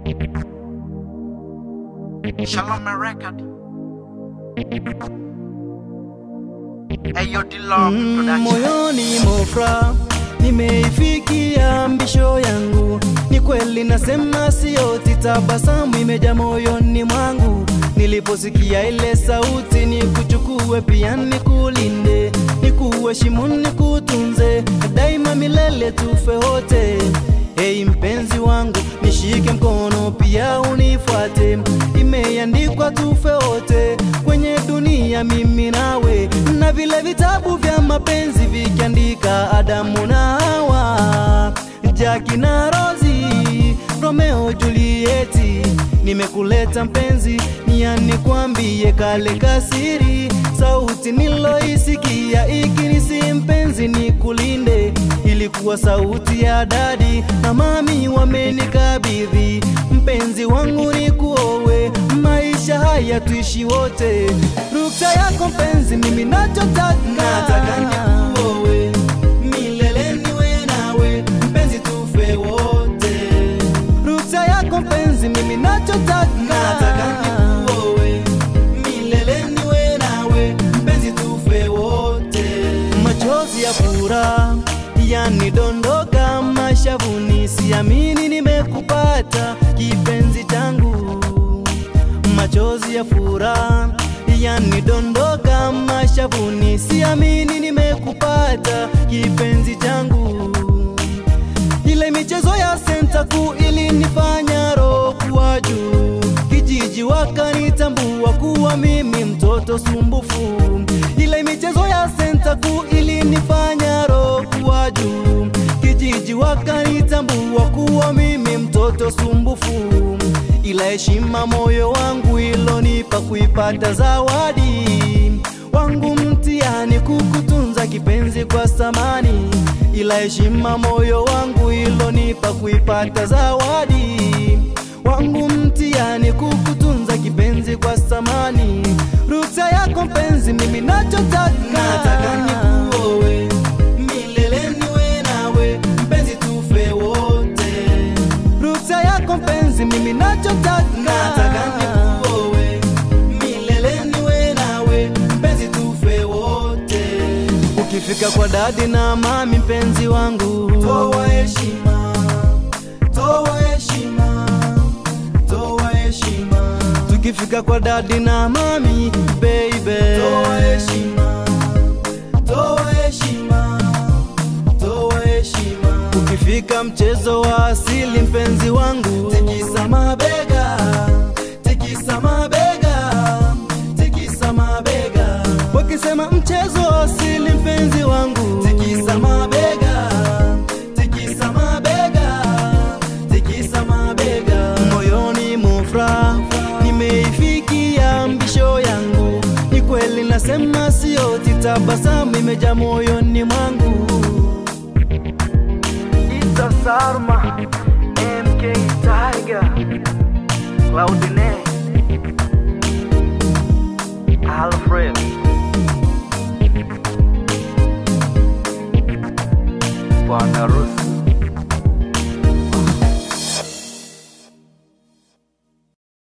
Shalom record. Ayo Dillon Mm, production. moyoni mofra nimeifikia mbisho yangu ni kweli nasema sioti tabasamu imeja moyoni mwangu niliposikia ile sauti ni kuchukue pia nikulinde nikuheshimu nikutunze daima milele tufe wote Hey mpenzi wangu nishike mkono pia unifuate imeandikwa tufe wote kwenye dunia mimi nawe na vile vitabu vya mapenzi vikiandika Adamu na Hawa Jaki na Rozi Romeo Julieti nimekuleta mpenzi niani kwambie kale kasiri sauti niloisikia ikinisi mpenzi nikulinde ilikuwa sauti ya dadi na mami wamenikabidhi mpenzi wangu ni kuowe maisha haya tuishi wote ruksa yako mpenzi mimi nachotaka nataka nikuowe milele niwe nawe mpenzi tufe wote ruksa yako mpenzi mimi nachotaka nataka nikuowe milele niwe nawe mpenzi tufe wote machozi ya furaha yanidondoka mashavuni siamini nimekupata kipenzi changu machozi ya furaha yanidondoka mashavuni siamini nimekupata kipenzi changu ile michezo ya senta kuu ilinifanya roho kuwa juu kijiji wakanitambua kuwa mimi mtoto sumbufu ile michezo ya senta kuu ilinifanya roho kuwa juu kijiji wakanitambua kuwa mimi mtoto sumbufu ila heshima moyo wangu ilonipa kuipata zawadi wangu mtihani kukutunza kipenzi kwa samani ila heshima moyo wangu ilonipa kuipata zawadi wangu mtihani kukutunza kipenzi kwa samani ruksa yako mpenzi mimi nachotaka nataka nikuowe milele niwe nawe mpenzi tufe wote ruksa yako mpenzi mimi nachotaka nataka nikuowe milele niwe nawe mpenzi tufe wote ukifika kwa dadi na mami mpenzi wangu toa heshima toa heshima toa heshima tukifika kwa dadi na mami baby toa heshima toa heshima toa heshima ukifika mchezo wa asili mpenzi wangu tikisa mabega tikisa mabega tikisa mabega wakisema mchezo wa asili mpenzi wangu tikisa mabega tikisa mabega tikisa mabega moyoni mufra nimeifikia mbisho yangu ni kweli nasema sio titabasamu imeja moyoni mwangu Isa Sarma MK Tiger Claudine Alfred Bwana